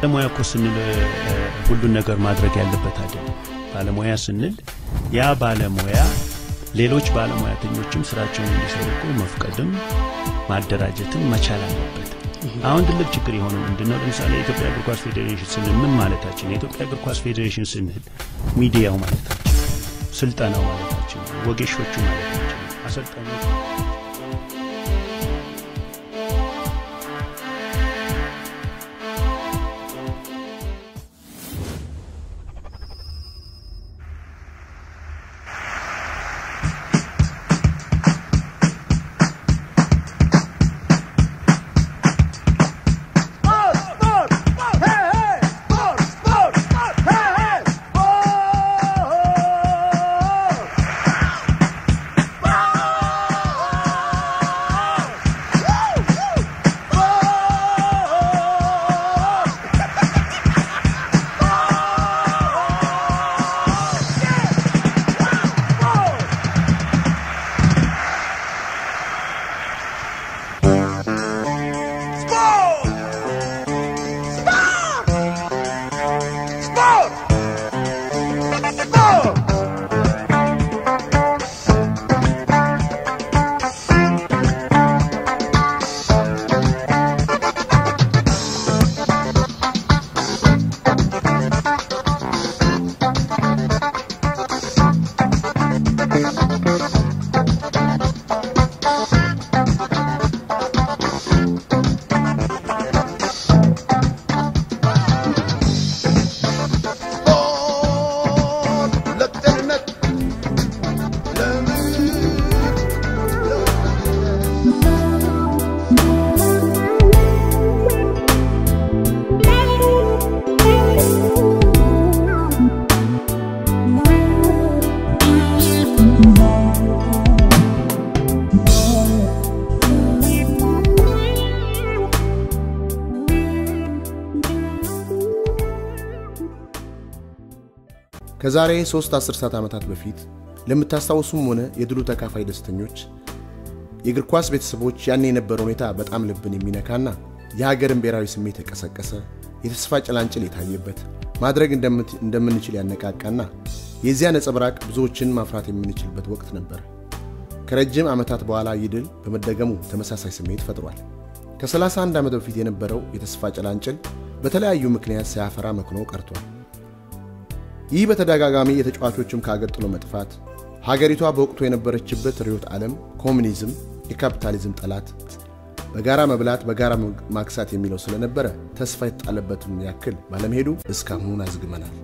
ባለሙያ እኮ ስንል ሁሉን ነገር ማድረግ ያለበት አይደለም። ባለሙያ ስንል ያ ባለሙያ ሌሎች ባለሙያተኞችም ስራቸውን እንዲሰሩ እኮ መፍቀድም ማደራጀትም መቻል አለበት። አሁን ትልቅ ችግር የሆነው ምንድነው? ለምሳሌ የኢትዮጵያ እግር ኳስ ፌዴሬሽን ስንል ምን ማለታችን? የኢትዮጵያ እግር ኳስ ፌዴሬሽን ስንል ሚዲያው ማለታችን፣ ስልጠናው ማለታችን፣ ወጌሾቹ ማለታችን፣ አሰልጣኞች ከዛሬ ሦስት አስርታት ዓመታት በፊት ለምታስታውሱም ሆነ የድሉ ተካፋይ ደስተኞች የእግር ኳስ ቤተሰቦች ያኔ የነበረ ሁኔታ በጣም ልብን የሚነካና የሀገርን ብሔራዊ ስሜት የቀሰቀሰ የተስፋ ጭላንጭል የታየበት ማድረግ እንደምንችል ያነቃቃና የዚያ ነጸብራቅ ብዙዎችን ማፍራት የምንችልበት ወቅት ነበር። ከረጅም ዓመታት በኋላ ይህ ድል በመደገሙ ተመሳሳይ ስሜት ፈጥሯል። ከ31 ዓመት በፊት የነበረው የተስፋ ጭላንጭል በተለያዩ ምክንያት ሳያፈራ መክኖ ቀርቷል። ይህ በተደጋጋሚ የተጫዋቾችም ከአገር ጥሎ መጥፋት፣ ሀገሪቷ በወቅቱ የነበረችበት ርዕዮተ ዓለም ኮሚኒዝም፣ የካፒታሊዝም ጠላት፣ በጋራ መብላት በጋራ ማክሳት የሚለው ስለነበረ ተስፋ የተጣለበትን ያክል ባለመሄዱ እስካሁን አዝግመናል።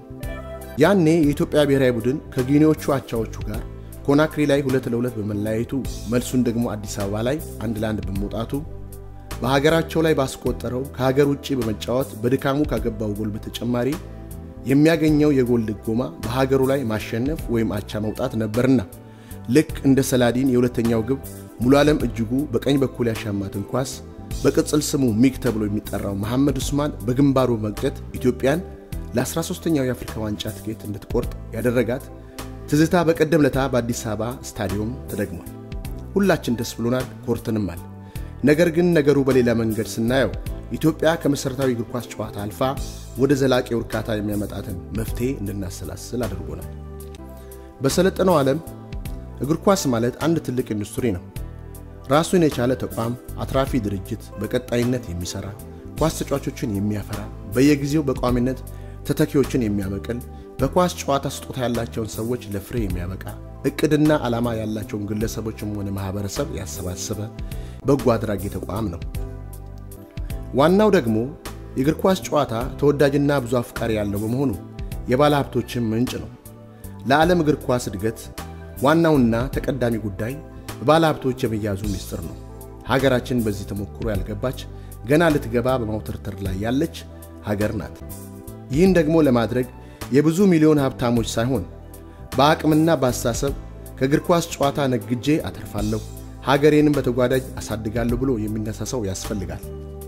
ያኔ የኢትዮጵያ ብሔራዊ ቡድን ከጊኒዎቹ አቻዎቹ ጋር ኮናክሪ ላይ ሁለት ለሁለት በመለያየቱ መልሱን ደግሞ አዲስ አበባ ላይ አንድ ለአንድ በመውጣቱ በሀገራቸው ላይ ባስቆጠረው ከሀገር ውጭ በመጫወት በድካሙ ካገባው ጎል በተጨማሪ የሚያገኘው የጎል ድጎማ በሀገሩ ላይ ማሸነፍ ወይም አቻ መውጣት ነበርና ልክ እንደ ሰላዲን የሁለተኛው ግብ ሙሉ ዓለም እጅጉ በቀኝ በኩል ያሻማትን ኳስ በቅጽል ስሙ ሚግ ተብሎ የሚጠራው መሐመድ ኡስማን በግንባሩ መግጨት ኢትዮጵያን ለ13ኛው የአፍሪካ ዋንጫ ትኬት እንድትቆርጥ ያደረጋት ትዝታ በቀደም ለታ በአዲስ አበባ ስታዲየም ተደግሟል። ሁላችን ደስ ብሎናል፣ ኮርተንማል። ነገር ግን ነገሩ በሌላ መንገድ ስናየው ኢትዮጵያ ከመሠረታዊ እግር ኳስ ጨዋታ አልፋ ወደ ዘላቂ እርካታ የሚያመጣትን መፍትሔ እንድናሰላስል አድርጎናል። በሰለጠነው ዓለም እግር ኳስ ማለት አንድ ትልቅ ኢንዱስትሪ ነው። ራሱን የቻለ ተቋም፣ አትራፊ ድርጅት፣ በቀጣይነት የሚሠራ ኳስ ተጫዋቾችን የሚያፈራ በየጊዜው በቋሚነት ተተኪዎችን የሚያበቅል በኳስ ጨዋታ ስጦታ ያላቸውን ሰዎች ለፍሬ የሚያበቃ እቅድና ዓላማ ያላቸውን ግለሰቦችም ሆነ ማኅበረሰብ ያሰባሰበ በጎ አድራጊ ተቋም ነው። ዋናው ደግሞ የእግር ኳስ ጨዋታ ተወዳጅና ብዙ አፍቃሪ ያለው በመሆኑ የባለ ሀብቶችን ምንጭ ነው። ለዓለም እግር ኳስ እድገት ዋናውና ተቀዳሚ ጉዳይ በባለ ሀብቶች የመያዙ ምስጢር ነው። ሀገራችን በዚህ ተሞክሮ ያልገባች ገና ልትገባ በማውተርተር ላይ ያለች ሀገር ናት። ይህን ደግሞ ለማድረግ የብዙ ሚሊዮን ሀብታሞች ሳይሆን በአቅምና በአስተሳሰብ ከእግር ኳስ ጨዋታ ነግጄ አተርፋለሁ፣ ሀገሬንም በተጓዳጅ አሳድጋለሁ ብሎ የሚነሳ ሰው ያስፈልጋል።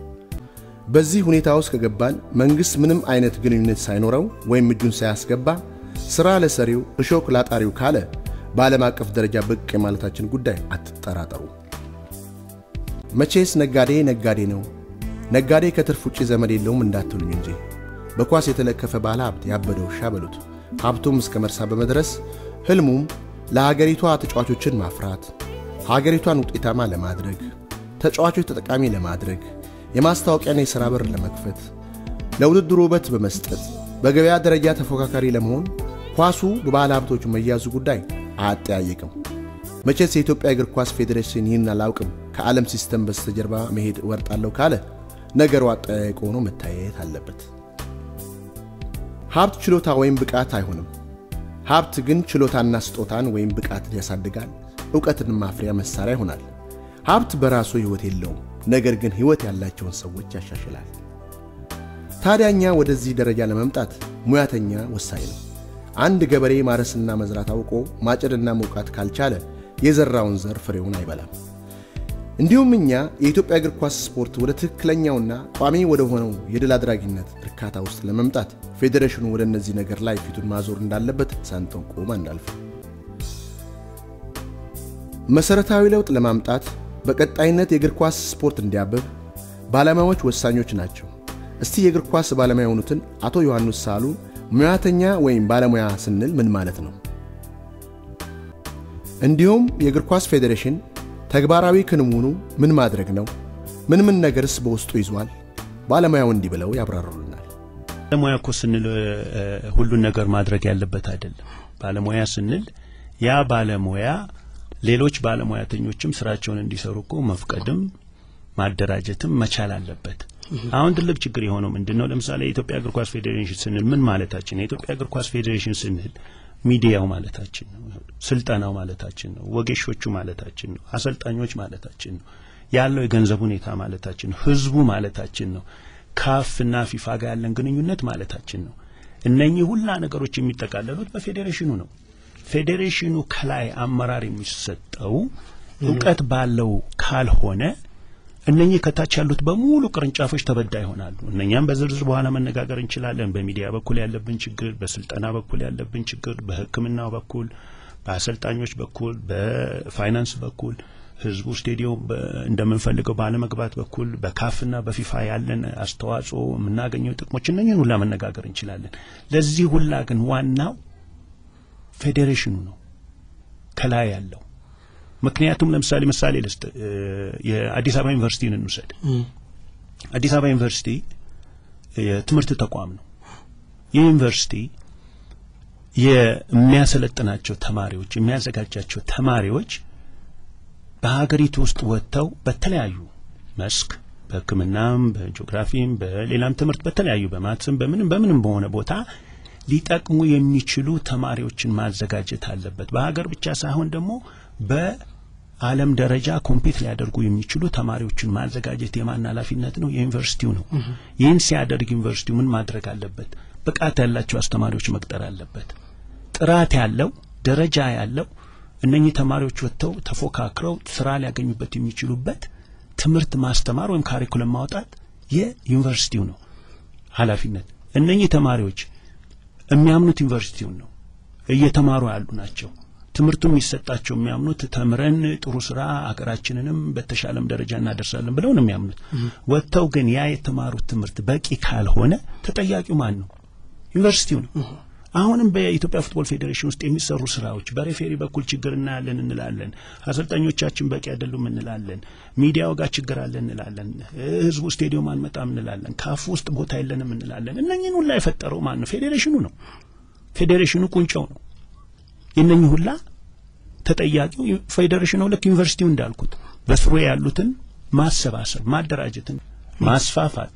በዚህ ሁኔታ ውስጥ ከገባን መንግሥት ምንም አይነት ግንኙነት ሳይኖረው ወይም እጁን ሳያስገባ ሥራ ለሰሪው እሾክ ላጣሪው ካለ በዓለም አቀፍ ደረጃ ብቅ የማለታችን ጉዳይ አትጠራጠሩ። መቼስ ነጋዴ ነጋዴ ነው፣ ነጋዴ ከትርፍ ውጪ ዘመድ የለውም እንዳትሉኝ እንጂ በኳስ የተለከፈ ባለ ሀብት ያበደ ውሻ በሉት። ሀብቱም እስከ መርሳ በመድረስ ህልሙም ለሀገሪቷ ተጫዋቾችን ማፍራት፣ ሀገሪቷን ውጤታማ ለማድረግ፣ ተጫዋቾች ተጠቃሚ ለማድረግ፣ የማስታወቂያና የሥራ በር ለመክፈት፣ ለውድድሩ ውበት በመስጠት በገበያ ደረጃ ተፎካካሪ ለመሆን ኳሱ በባለ ሀብቶቹ መያዙ ጉዳይ አያጠያይቅም። መቼስ የኢትዮጵያ እግር ኳስ ፌዴሬሽን ይህን አላውቅም ከዓለም ሲስተም በስተጀርባ መሄድ እወርጣለሁ ካለ ነገሩ አጠያያቂ ሆኖ መታየት አለበት። ሀብት ችሎታ ወይም ብቃት አይሆንም። ሀብት ግን ችሎታና ስጦታን ወይም ብቃትን ያሳድጋል፣ እውቀትን ማፍሪያ መሳሪያ ይሆናል። ሀብት በራሱ ሕይወት የለውም፣ ነገር ግን ሕይወት ያላቸውን ሰዎች ያሻሽላል። ታዲያ እኛ ወደዚህ ደረጃ ለመምጣት ሙያተኛ ወሳኝ ነው። አንድ ገበሬ ማረስና መዝራት አውቆ ማጨድና መውቃት ካልቻለ የዘራውን ዘር ፍሬውን አይበላም። እንዲሁም እኛ የኢትዮጵያ እግር ኳስ ስፖርት ወደ ትክክለኛውና ቋሚ ወደ ሆነው የድል አድራጊነት እርካታ ውስጥ ለመምጣት ፌዴሬሽኑ ወደ እነዚህ ነገር ላይ ፊቱን ማዞር እንዳለበት ሳንጠቆም አናልፍ። መሠረታዊ ለውጥ ለማምጣት በቀጣይነት የእግር ኳስ ስፖርት እንዲያብብ ባለሙያዎች ወሳኞች ናቸው። እስቲ የእግር ኳስ ባለሙያ የሆኑትን አቶ ዮሐንስ ሳሉ ሙያተኛ ወይም ባለሙያ ስንል ምን ማለት ነው? እንዲሁም የእግር ኳስ ፌዴሬሽን ተግባራዊ ክንውኑ ምን ማድረግ ነው? ምን ምን ነገርስ በውስጡ ይዟል? ባለሙያው እንዲህ ብለው ያብራሩልናል። ባለሙያ እኮ ስንል ሁሉን ነገር ማድረግ ያለበት አይደለም። ባለሙያ ስንል ያ ባለሙያ ሌሎች ባለሙያተኞችም ስራቸውን እንዲሰሩ እኮ መፍቀድም ማደራጀትም መቻል አለበት። አሁን ትልቅ ችግር የሆነው ምንድን ነው? ለምሳሌ የኢትዮጵያ እግር ኳስ ፌዴሬሽን ስንል ምን ማለታችን ነው? የኢትዮጵያ እግር ኳስ ፌዴሬሽን ስንል ሚዲያው ማለታችን ነው። ስልጠናው ማለታችን ነው። ወጌሾቹ ማለታችን ነው። አሰልጣኞች ማለታችን ነው። ያለው የገንዘብ ሁኔታ ማለታችን ነው። ህዝቡ ማለታችን ነው። ካፍና ፊፋ ጋር ያለን ግንኙነት ማለታችን ነው። እነኚህ ሁላ ነገሮች የሚጠቃለሉት በፌዴሬሽኑ ነው። ፌዴሬሽኑ ከላይ አመራር የሚሰጠው እውቀት ባለው ካልሆነ እነኚህ ከታች ያሉት በሙሉ ቅርንጫፎች ተበዳ ይሆናሉ። እነኛም በዝርዝር በኋላ መነጋገር እንችላለን። በሚዲያ በኩል ያለብን ችግር፣ በስልጠና በኩል ያለብን ችግር፣ በሕክምናው በኩል፣ በአሰልጣኞች በኩል፣ በፋይናንስ በኩል ህዝቡ ስቴዲዮም እንደምንፈልገው ባለመግባት በኩል በካፍና በፊፋ ያለን አስተዋጽኦ የምናገኘው ጥቅሞች እነኝህን ሁላ መነጋገር እንችላለን። ለዚህ ሁላ ግን ዋናው ፌዴሬሽኑ ነው ከላይ ያለው ምክንያቱም ለምሳሌ ምሳሌ ልስጥ። የአዲስ አበባ ዩኒቨርሲቲን እንውሰድ። አዲስ አበባ ዩኒቨርሲቲ የትምህርት ተቋም ነው። ይህ ዩኒቨርሲቲ የሚያሰለጥናቸው ተማሪዎች የሚያዘጋጃቸው ተማሪዎች በሀገሪቱ ውስጥ ወጥተው በተለያዩ መስክ በሕክምናም፣ በጂኦግራፊም፣ በሌላም ትምህርት በተለያዩ በማትስም በምንም በምንም በሆነ ቦታ ሊጠቅሙ የሚችሉ ተማሪዎችን ማዘጋጀት አለበት። በሀገር ብቻ ሳይሆን ደግሞ በዓለም ደረጃ ኮምፒት ሊያደርጉ የሚችሉ ተማሪዎችን ማዘጋጀት የማን ኃላፊነት ነው? የዩኒቨርሲቲው ነው። ይህን ሲያደርግ ዩኒቨርሲቲው ምን ማድረግ አለበት? ብቃት ያላቸው አስተማሪዎች መቅጠር አለበት። ጥራት ያለው ደረጃ ያለው እነኚህ ተማሪዎች ወጥተው ተፎካክረው ስራ ሊያገኙበት የሚችሉበት ትምህርት ማስተማር ወይም ካሪኩለም ማውጣት የዩኒቨርሲቲው ነው ኃላፊነት። እነኚህ ተማሪዎች የሚያምኑት ዩኒቨርሲቲውን ነው። እየተማሩ ያሉ ናቸው። ትምህርቱ የሚሰጣቸው የሚያምኑት ተምረን ጥሩ ስራ አገራችንንም በተሻለም ደረጃ እናደርሳለን ብለው ነው የሚያምኑት። ወጥተው ግን ያ የተማሩት ትምህርት በቂ ካልሆነ ተጠያቂው ማን ነው? ዩኒቨርሲቲው ነው። አሁንም በኢትዮጵያ ፉትቦል ፌዴሬሽን ውስጥ የሚሰሩ ስራዎች በሬፌሪ በኩል ችግር እናያለን እንላለን። አሰልጣኞቻችን በቂ አይደሉም እንላለን። ሚዲያው ጋር ችግር አለ እንላለን። ህዝቡ ስቴዲዮም አንመጣም እንላለን። ካፍ ውስጥ ቦታ የለንም እንላለን። እነኝህን ሁላ የፈጠረው ማን ነው? ፌዴሬሽኑ ነው። ፌዴሬሽኑ ቁንጫው ነው። የእነኝህ ሁላ ተጠያቂው ፌዴሬሽኑ ልክ ዩኒቨርሲቲው እንዳልኩት በስሩ ያሉትን ማሰባሰብ፣ ማደራጀትን፣ ማስፋፋት፣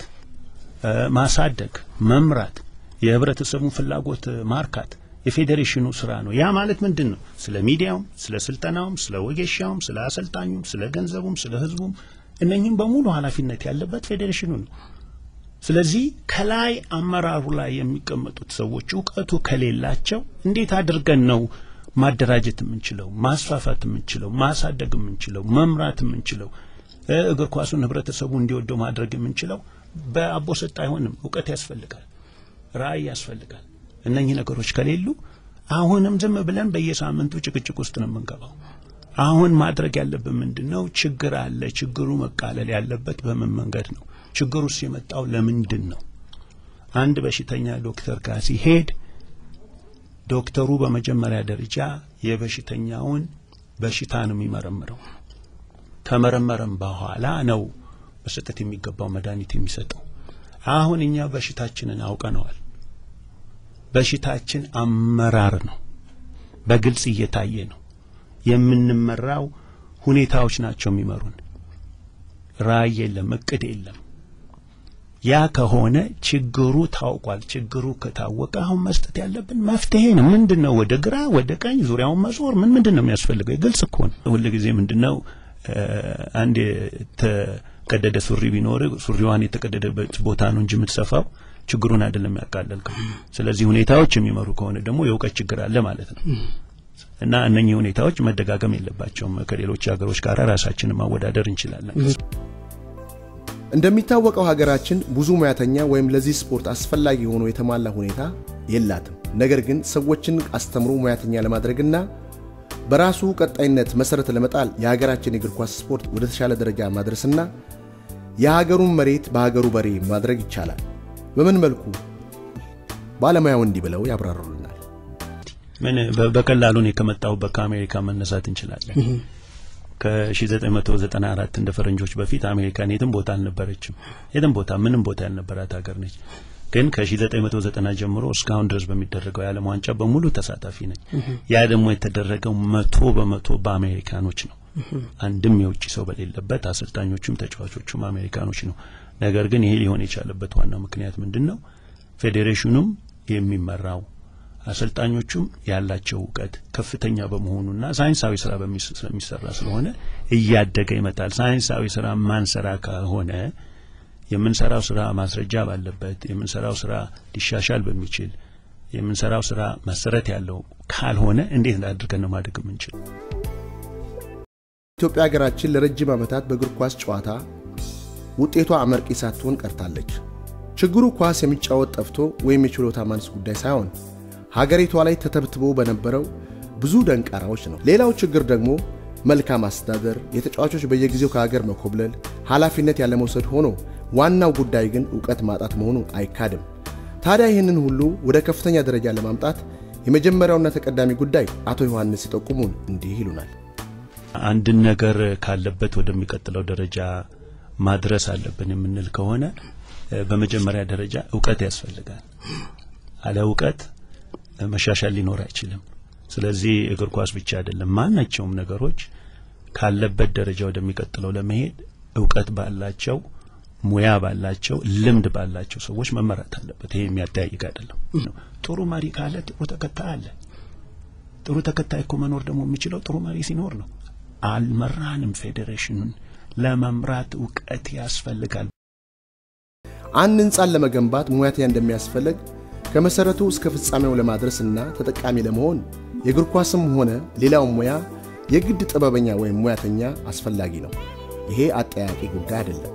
ማሳደግ፣ መምራት የህብረተሰቡን ፍላጎት ማርካት የፌዴሬሽኑ ስራ ነው። ያ ማለት ምንድን ነው? ስለ ሚዲያውም፣ ስለ ስልጠናውም፣ ስለ ወጌሻውም፣ ስለ አሰልጣኙም፣ ስለ ገንዘቡም፣ ስለ ህዝቡም እነኝህም በሙሉ ኃላፊነት ያለበት ፌዴሬሽኑ ነው። ስለዚህ ከላይ አመራሩ ላይ የሚቀመጡት ሰዎች እውቀቱ ከሌላቸው እንዴት አድርገን ነው ማደራጀት የምንችለው፣ ማስፋፋት የምንችለው፣ ማሳደግ የምንችለው፣ መምራት የምንችለው፣ እግር ኳሱን ህብረተሰቡ እንዲወደው ማድረግ የምንችለው? በአቦ ሰጥ አይሆንም። እውቀት ያስፈልጋል። ራዕይ ያስፈልጋል። እነኚህ ነገሮች ከሌሉ አሁንም ዝም ብለን በየሳምንቱ ጭቅጭቅ ውስጥ ነው የምንገባው። አሁን ማድረግ ያለብን ምንድን ነው? ችግር አለ። ችግሩ መቃለል ያለበት በምን መንገድ ነው? ችግሩስ የመጣው ለምንድን ነው? አንድ በሽተኛ ዶክተር ጋር ሲሄድ ዶክተሩ በመጀመሪያ ደረጃ የበሽተኛውን በሽታ ነው የሚመረምረው። ከመረመረም በኋላ ነው መስጠት የሚገባው መድኃኒት የሚሰጠው። አሁን እኛ በሽታችንን አውቀነዋል። በሽታችን አመራር ነው፣ በግልጽ እየታየ ነው። የምንመራው ሁኔታዎች ናቸው የሚመሩን። ራዕይ የለም፣ እቅድ የለም። ያ ከሆነ ችግሩ ታውቋል። ችግሩ ከታወቀ አሁን መስጠት ያለብን መፍትሄ ነው። ምንድን ነው? ወደ ግራ ወደ ቀኝ ዙሪያውን መዞር ምን ምንድን ነው የሚያስፈልገው? ግልጽ እኮ ነው። ሁልጊዜ ምንድን ነው አንድ የተቀደደ ሱሪ ቢኖር ሱሪዋን የተቀደደበት ቦታ ነው እንጂ የምትሰፋው ችግሩን አይደለም ያቃለልከው። ስለዚህ ሁኔታዎች የሚመሩ ከሆነ ደግሞ የእውቀት ችግር አለ ማለት ነው። እና እነኚህ ሁኔታዎች መደጋገም የለባቸውም። ከሌሎች ሀገሮች ጋር ራሳችንን ማወዳደር እንችላለን። እንደሚታወቀው ሀገራችን ብዙ ሙያተኛ ወይም ለዚህ ስፖርት አስፈላጊ ሆኖ የተሟላ ሁኔታ የላትም። ነገር ግን ሰዎችን አስተምሮ ሙያተኛ ለማድረግና በራሱ ቀጣይነት መሰረት ለመጣል የሀገራችን የእግር ኳስ ስፖርት ወደ ተሻለ ደረጃ ማድረስና የሀገሩን መሬት በሀገሩ በሬ ማድረግ ይቻላል። በምን መልኩ? ባለሙያው እንዲህ ብለው ያብራሩልናል። ምን በቀላሉ እኔ ከመጣሁበት ከአሜሪካ መነሳት እንችላለን። ከ1994 እንደ ፈረንጆች በፊት አሜሪካን የትም ቦታ አልነበረችም። የትም ቦታ ምንም ቦታ ያልነበራት ሀገር ነች። ግን ከ1990 ጀምሮ እስካሁን ድረስ በሚደረገው የዓለም ዋንጫ በሙሉ ተሳታፊ ነች። ያ ደግሞ የተደረገው መቶ በመቶ በአሜሪካኖች ነው። አንድም የውጭ ሰው በሌለበት አሰልጣኞቹም ተጫዋቾቹም አሜሪካኖች ነው። ነገር ግን ይሄ ሊሆን የቻለበት ዋናው ምክንያት ምንድን ነው? ፌዴሬሽኑም የሚመራው አሰልጣኞቹም ያላቸው እውቀት ከፍተኛ በመሆኑና ሳይንሳዊ ስራ ስለሚሰራ ስለሆነ እያደገ ይመጣል። ሳይንሳዊ ስራ ማንሰራ ከሆነ የምንሰራው ስራ ማስረጃ ባለበት የምንሰራው ስራ ሊሻሻል በሚችል የምንሰራው ስራ መሰረት ያለው ካልሆነ እንዴት አድርገን ነው ማደግ የምንችል? ኢትዮጵያ ሀገራችን ለረጅም ዓመታት በእግር ኳስ ጨዋታ ውጤቷ አመርቂ ሳትሆን ቀርታለች። ችግሩ ኳስ የሚጫወት ጠፍቶ ወይም የችሎታ ማነስ ጉዳይ ሳይሆን ሀገሪቷ ላይ ተተብትቦ በነበረው ብዙ ደንቃራዎች ነው። ሌላው ችግር ደግሞ መልካም አስተዳደር፣ የተጫዋቾች በየጊዜው ከሀገር መኮብለል፣ ኃላፊነት ያለመውሰድ ሆኖ ዋናው ጉዳይ ግን እውቀት ማጣት መሆኑ አይካድም። ታዲያ ይህንን ሁሉ ወደ ከፍተኛ ደረጃ ለማምጣት የመጀመሪያውና ተቀዳሚ ጉዳይ አቶ ዮሐንስ ሲጠቁሙን እንዲህ ይሉናል። አንድን ነገር ካለበት ወደሚቀጥለው ደረጃ ማድረስ አለብን የምንል ከሆነ በመጀመሪያ ደረጃ እውቀት ያስፈልጋል። አለ እውቀት መሻሻል ሊኖር አይችልም። ስለዚህ እግር ኳስ ብቻ አይደለም፣ ማናቸውም ነገሮች ካለበት ደረጃ ወደሚቀጥለው ለመሄድ እውቀት ባላቸው ሙያ ባላቸው ልምድ ባላቸው ሰዎች መመራት አለበት። ይሄ የሚያጠያይቅ አይደለም። ጥሩ መሪ ካለ ጥሩ ተከታይ አለ። ጥሩ ተከታይ እኮ መኖር ደግሞ የሚችለው ጥሩ መሪ ሲኖር ነው። አልመራንም። ፌዴሬሽኑን ለመምራት እውቀት ያስፈልጋል። አንድ ህንፃን ለመገንባት ሙያተኛ እንደሚያስፈልግ ከመሰረቱ እስከ ፍጻሜው ለማድረስና ተጠቃሚ ለመሆን የእግር ኳስም ሆነ ሌላው ሙያ የግድ ጥበበኛ ወይም ሙያተኛ አስፈላጊ ነው። ይሄ አጠያቂ ጉዳይ አይደለም።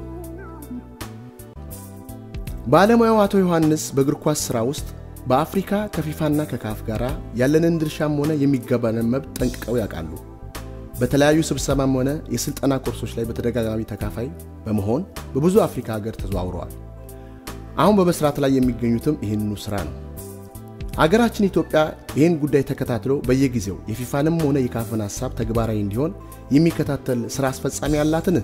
ባለሙያው አቶ ዮሐንስ በእግር ኳስ ሥራ ውስጥ በአፍሪካ ከፊፋና ከካፍ ጋር ያለንን ድርሻም ሆነ የሚገባንን መብት ጠንቅቀው ያውቃሉ። በተለያዩ ስብሰባም ሆነ የሥልጠና ኮርሶች ላይ በተደጋጋሚ ተካፋይ በመሆን በብዙ አፍሪካ ሀገር ተዘዋውረዋል። አሁን በመስራት ላይ የሚገኙትም ይህንኑ ሥራ ነው። አገራችን ኢትዮጵያ ይህን ጉዳይ ተከታትሎ በየጊዜው የፊፋንም ሆነ የካፍን ሐሳብ ተግባራዊ እንዲሆን የሚከታተል ሥራ አስፈጻሚ ያላትን?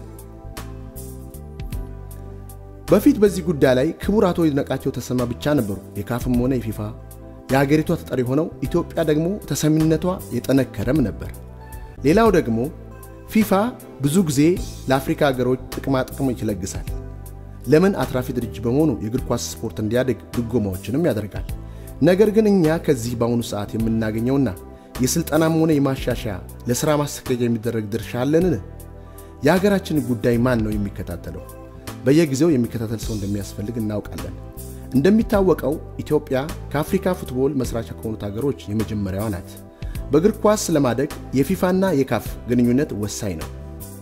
በፊት በዚህ ጉዳይ ላይ ክቡር አቶ ይድነቃቸው ተሰማ ብቻ ነበሩ የካፍም ሆነ የፊፋ የአገሪቷ ተጠሪ ሆነው፣ ኢትዮጵያ ደግሞ ተሰሚነቷ የጠነከረም ነበር። ሌላው ደግሞ ፊፋ ብዙ ጊዜ ለአፍሪካ ሀገሮች ጥቅማ ጥቅሞች ይለግሳል። ለምን አትራፊ ድርጅት በመሆኑ የእግር ኳስ ስፖርት እንዲያድግ ድጎማዎችንም ያደርጋል። ነገር ግን እኛ ከዚህ በአሁኑ ሰዓት የምናገኘውና የሥልጠናም ሆነ የማሻሻያ ለሥራ ማስኬጃ የሚደረግ ድርሻ አለንን? የሀገራችንን ጉዳይ ማን ነው የሚከታተለው? በየጊዜው የሚከታተል ሰው እንደሚያስፈልግ እናውቃለን። እንደሚታወቀው ኢትዮጵያ ከአፍሪካ ፉትቦል መስራች ከሆኑት ሀገሮች የመጀመሪያዋ ናት። በእግር ኳስ ለማደግ የፊፋና የካፍ ግንኙነት ወሳኝ ነው።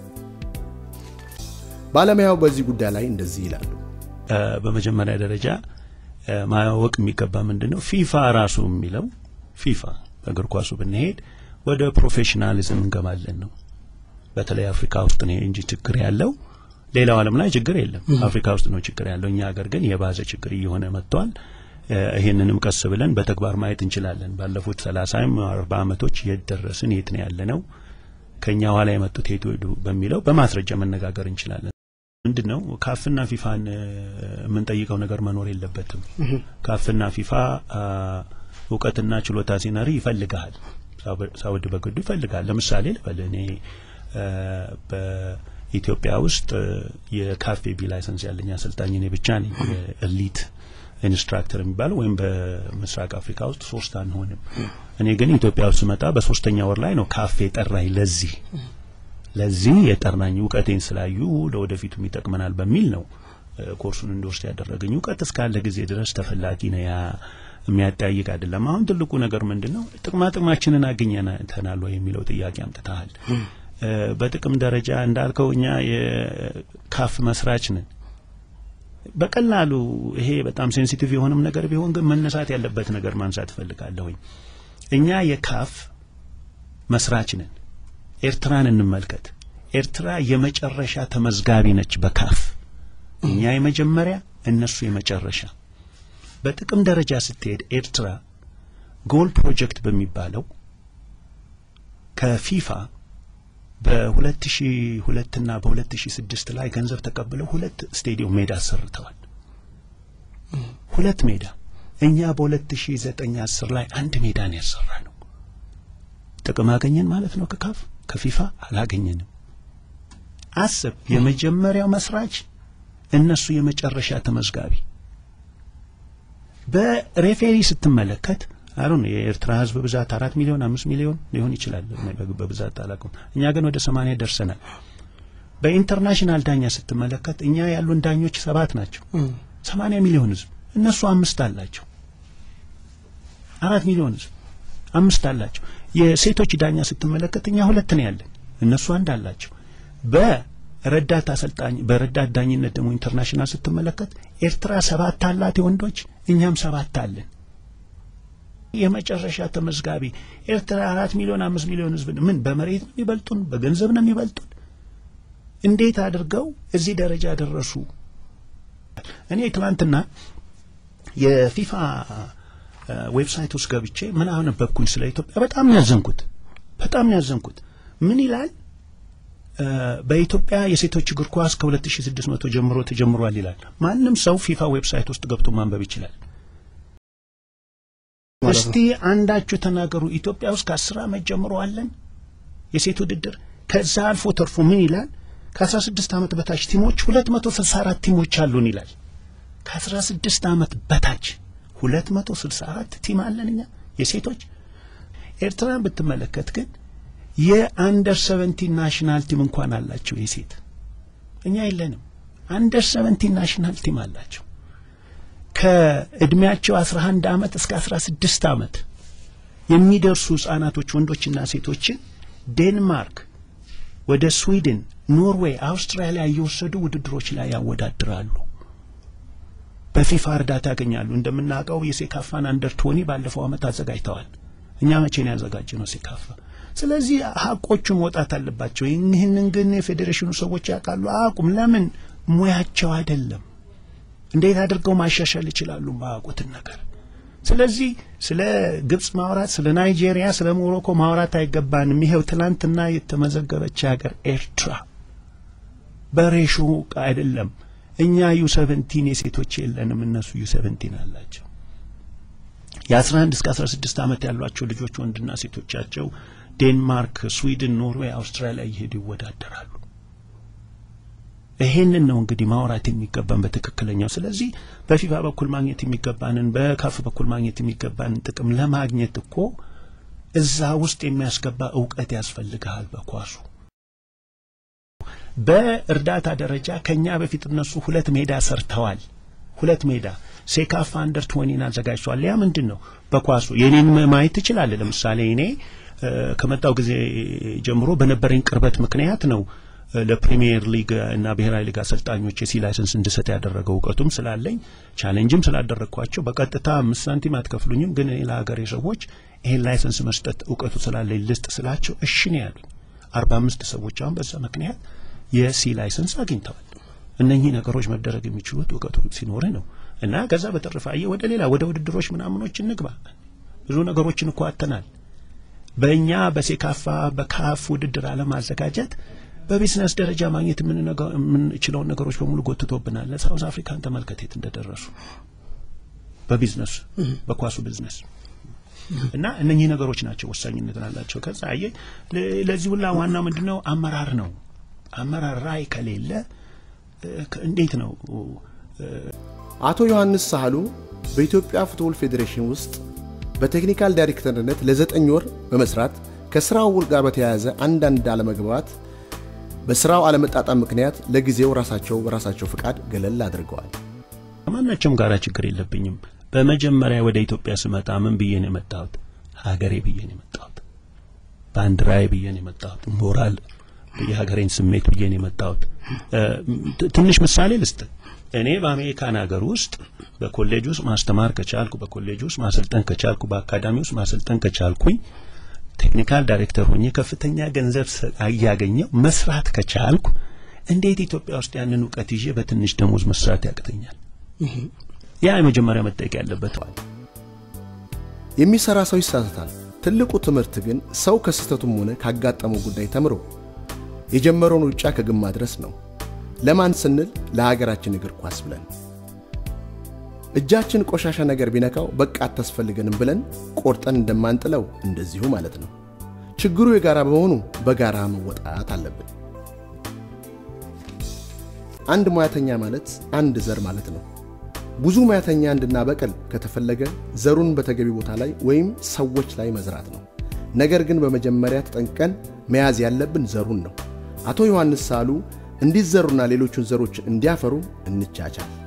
ባለሙያው በዚህ ጉዳይ ላይ እንደዚህ ይላሉ። በመጀመሪያ ደረጃ ማወቅ የሚገባ ምንድን ነው ፊፋ ራሱ የሚለው ፊፋ በእግር ኳሱ ብንሄድ ወደ ፕሮፌሽናሊዝም እንገባለን ነው። በተለይ አፍሪካ ውስጥ ነው እንጂ ችግር ያለው ሌላው ዓለም ላይ ችግር የለም። አፍሪካ ውስጥ ነው ችግር ያለው። እኛ ሀገር ግን የባሰ ችግር እየሆነ መጥቷል። ይህንንም ቀስ ብለን በተግባር ማየት እንችላለን። ባለፉት ሰላሳም አርባ ዓመቶች የት ደረስን፣ የት ነው ያለነው፣ ከእኛ ኋላ የመጡት የት ሄዱ በሚለው በማስረጃ መነጋገር እንችላለን። ምንድን ነው ካፍና ፊፋን የምንጠይቀው ነገር መኖር የለበትም። ካፍና ፊፋ እውቀትና ችሎታ ሲነሪ ይፈልግሃል፣ ሳውድ በግዱ ይፈልጋል። ለምሳሌ ልበል እኔ በኢትዮጵያ ውስጥ የካፌ ቢ ላይሰንስ ያለኝ አሰልጣኝ እኔ ብቻ ነኝ። የኤሊት ኢንስትራክተር የሚባለው ወይም በምስራቅ አፍሪካ ውስጥ ሶስት አንሆንም። እኔ ግን ኢትዮጵያ ውስጥ ስመጣ በሶስተኛ ወር ላይ ነው ካፌ ጠራኝ። ለዚህ ለዚህ የጠራኝ እውቀቴን ስላዩ ለወደፊቱም ይጠቅመናል በሚል ነው ኮርሱን እንድወስድ ያደረገኝ። እውቀት እስካለ ጊዜ ድረስ ተፈላጊ ነው። ያ የሚያጠያይቅ አይደለም። አሁን ትልቁ ነገር ምንድን ነው? ጥቅማ ጥቅማችንን አግኝተናል ወይ የሚለው ጥያቄ አምጥተሃል። በጥቅም ደረጃ እንዳልከው እኛ የካፍ መስራች ነን። በቀላሉ ይሄ በጣም ሴንሲቲቭ የሆነም ነገር ቢሆን ግን መነሳት ያለበት ነገር ማንሳት እፈልጋለሁኝ። እኛ የካፍ መስራች ነን። ኤርትራን እንመልከት። ኤርትራ የመጨረሻ ተመዝጋቢ ነች በካፍ እኛ የመጀመሪያ እነሱ የመጨረሻ። በጥቅም ደረጃ ስትሄድ ኤርትራ ጎል ፕሮጀክት በሚባለው ከፊፋ በ2002 እና በ2006 ላይ ገንዘብ ተቀብለው ሁለት ስቴዲየም ሜዳ አሰርተዋል። ሁለት ሜዳ። እኛ በ2009 10 ላይ አንድ ሜዳ ነው ያሰራ ነው። ጥቅም አገኘን ማለት ነው ከካፍ ከፊፋ አላገኘንም። አስብ፣ የመጀመሪያው መስራች እነሱ የመጨረሻ ተመዝጋቢ። በሬፌሪ ስትመለከት አሁን የኤርትራ ሕዝብ ብዛት አራት ሚሊዮን አምስት ሚሊዮን ሊሆን ይችላል፣ በብዛት አላውቅም። እኛ ግን ወደ ሰማንያ ደርሰናል። በኢንተርናሽናል ዳኛ ስትመለከት እኛ ያሉን ዳኞች ሰባት ናቸው። ሰማንያ ሚሊዮን ሕዝብ እነሱ አምስት አላቸው። አራት ሚሊዮን ሕዝብ አምስት አላቸው። የሴቶች ዳኛ ስትመለከት እኛ ሁለት ነው ያለን፣ እነሱ አንድ አላቸው። በረዳት አሰልጣኝ በረዳት ዳኝነት ደግሞ ኢንተርናሽናል ስትመለከት ኤርትራ ሰባት አላት የወንዶች፣ እኛም ሰባት አለን። የመጨረሻ ተመዝጋቢ ኤርትራ አራት ሚሊዮን አምስት ሚሊዮን ህዝብ ምን በመሬት ነው የሚበልጡን? በገንዘብ ነው የሚበልጡን? እንዴት አድርገው እዚህ ደረጃ ደረሱ? እኔ ትናንትና የፊፋ ዌብሳይት ውስጥ ገብቼ ምን አነበብኩኝ ስለ ኢትዮጵያ። በጣም ነው ያዘንኩት። በጣም ነው ያዘንኩት። ምን ይላል? በኢትዮጵያ የሴቶች እግር ኳስ ከ2600 ጀምሮ ተጀምሯል ይላል። ማንም ሰው ፊፋ ዌብሳይት ውስጥ ገብቶ ማንበብ ይችላል። እስቲ አንዳችሁ ተናገሩ። ኢትዮጵያ ውስጥ ከአስር ዓመት ጀምሮ አለን የሴት ውድድር። ከዛ አልፎ ተርፎ ምን ይላል? ከአስራ ስድስት ዓመት በታች ቲሞች ሁለት መቶ ስልሳ አራት ቲሞች አሉን ይላል። ከአስራ ስድስት ዓመት በታች ሁለት መቶ ስልሳ አራት ቲም አለን እኛ የሴቶች። ኤርትራን ብትመለከት ግን የአንደር ሰቨንቲን ናሽናል ቲም እንኳን አላቸው የሴት። እኛ የለንም። አንደር ሰቨንቲን ናሽናል ቲም አላቸው። ከእድሜያቸው 11 ዓመት እስከ 16 ዓመት የሚደርሱ ህጻናቶች ወንዶችና ሴቶችን ዴንማርክ፣ ወደ ስዊድን፣ ኖርዌይ፣ አውስትራሊያ እየወሰዱ ውድድሮች ላይ ያወዳድራሉ። በፊፋ እርዳታ ያገኛሉ። እንደምናውቀው የሴካፋን አንደር ቶኒ ባለፈው ዓመት አዘጋጅተዋል። እኛ መቼ ነው ያዘጋጀ ነው ሴካፋ? ስለዚህ ሀቆቹ መውጣት አለባቸው። ይህንን ግን የፌዴሬሽኑ ሰዎች ያውቃሉ። አቁም። ለምን ሙያቸው አይደለም። እንዴት አድርገው ማሻሻል ይችላሉ ማያውቁትን ነገር። ስለዚህ ስለ ግብጽ ማውራት፣ ስለ ናይጄሪያ፣ ስለ ሞሮኮ ማውራት አይገባንም። ይሄው ትናንትና የተመዘገበች ሀገር ኤርትራ በሬሾ አይደለም። እኛ ዩ ሰቨንቲን የሴቶች የለንም፣ እነሱ ዩ ሰቨንቲን አላቸው። የአስራ አንድ እስከ አስራ ስድስት ዓመት ያሏቸው ልጆች ወንድና ሴቶቻቸው ዴንማርክ፣ ስዊድን፣ ኖርዌይ፣ አውስትራሊያ እየሄዱ ይወዳደራሉ። ይሄንን ነው እንግዲህ ማውራት የሚገባን በትክክለኛው። ስለዚህ በፊፋ በኩል ማግኘት የሚገባንን በካፍ በኩል ማግኘት የሚገባንን ጥቅም ለማግኘት እኮ እዛ ውስጥ የሚያስገባ እውቀት ያስፈልግሃል። በኳሱ በእርዳታ ደረጃ ከኛ በፊት እነሱ ሁለት ሜዳ ሰርተዋል። ሁለት ሜዳ ሴካፋ አንደር ትወኒን አዘጋጅተዋል። ያ ምንድን ነው? በኳሱ የኔን ማየት ትችላለህ። ለምሳሌ እኔ ከመጣው ጊዜ ጀምሮ በነበረኝ ቅርበት ምክንያት ነው ለፕሪሚየር ሊግ እና ብሔራዊ ሊግ አሰልጣኞች የሲ ላይሰንስ እንድሰጥ ያደረገው እውቀቱም ስላለኝ ቻሌንጅም ስላደረግኳቸው በቀጥታ አምስት ሳንቲም አትከፍሉኝም፣ ግን እኔ ለሀገሬ ሰዎች ይሄን ላይሰንስ መስጠት እውቀቱ ስላለኝ ልስጥ ስላቸው እሺ ነው ያሉኝ። አርባ አምስት ሰዎች አሁን በዛ ምክንያት የሲ ላይሰንስ አግኝተዋል። እነኚህ ነገሮች መደረግ የሚችሉት እውቀቱ ሲኖርህ ነው። እና ከዛ በተረፈ አየህ ወደ ሌላ ወደ ውድድሮች ምናምኖች እንግባ። ብዙ ነገሮችን እኮ አጥተናል። በእኛ በሴካፋ በካፍ ውድድር አለማዘጋጀት በቢዝነስ ደረጃ ማግኘት የምንችለውን ነገሮች በሙሉ ጎትቶብናል። ሳውዝ አፍሪካን ተመልከት የት እንደደረሱ በቢዝነሱ በኳሱ ቢዝነስ እና እነኚህ ነገሮች ናቸው ወሳኝነት አላቸው። ከዛ አየህ ለዚህ ሁላ ዋና ምንድነው አመራር ነው። አመራር ራዕይ ከሌለ እንዴት ነው? አቶ ዮሐንስ ሳህሉ በኢትዮጵያ ፉትቦል ፌዴሬሽን ውስጥ በቴክኒካል ዳይሬክተርነት ለዘጠኝ ወር በመስራት ከስራው ውል ጋር በተያያዘ አንዳንድ አለመግባባት በስራው አለመጣጣም ምክንያት ለጊዜው ራሳቸው በራሳቸው ፍቃድ ገለል አድርገዋል። ከማናቸውም ጋር ችግር የለብኝም። በመጀመሪያ ወደ ኢትዮጵያ ስመጣ ምን ብዬ ነው የመጣሁት? ሀገሬ ብዬ ነው የመጣሁት። ባንዲራዬ ብዬ ነው የመጣሁት። ሞራል የሀገሬን ስሜት ብዬ ነው የመጣሁት። ትንሽ ምሳሌ ልስጥ። እኔ በአሜሪካን ሀገር ውስጥ በኮሌጅ ውስጥ ማስተማር ከቻልኩ፣ በኮሌጅ ውስጥ ማሰልጠን ከቻልኩ፣ በአካዳሚ ውስጥ ማሰልጠን ከቻልኩኝ፣ ቴክኒካል ዳይሬክተር ሆኜ ከፍተኛ ገንዘብ እያገኘው መስራት ከቻልኩ፣ እንዴት ኢትዮጵያ ውስጥ ያንን እውቀት ይዤ በትንሽ ደሞዝ መስራት ያቅተኛል? ያ የመጀመሪያ መጠየቅ ያለበት። የሚሰራ ሰው ይሳሳታል። ትልቁ ትምህርት ግን ሰው ከስህተቱም ሆነ ካጋጠመው ጉዳይ ተምሮ የጀመረውን ሩጫ ከግብ ማድረስ ነው። ለማን ስንል? ለሀገራችን እግር ኳስ ብለን። እጃችን ቆሻሻ ነገር ቢነካው በቃ አታስፈልገንም ብለን ቆርጠን እንደማንጥለው እንደዚሁ ማለት ነው። ችግሩ የጋራ በመሆኑ በጋራ መወጣት አለብን። አንድ ሙያተኛ ማለት አንድ ዘር ማለት ነው። ብዙ ሙያተኛ እንድናበቅል ከተፈለገ ዘሩን በተገቢ ቦታ ላይ ወይም ሰዎች ላይ መዝራት ነው። ነገር ግን በመጀመሪያ ተጠንቀን መያዝ ያለብን ዘሩን ነው። አቶ ዮሐንስ ሳህሉ እንዲዘሩና ሌሎቹን ዘሮች እንዲያፈሩ እንቻቻል።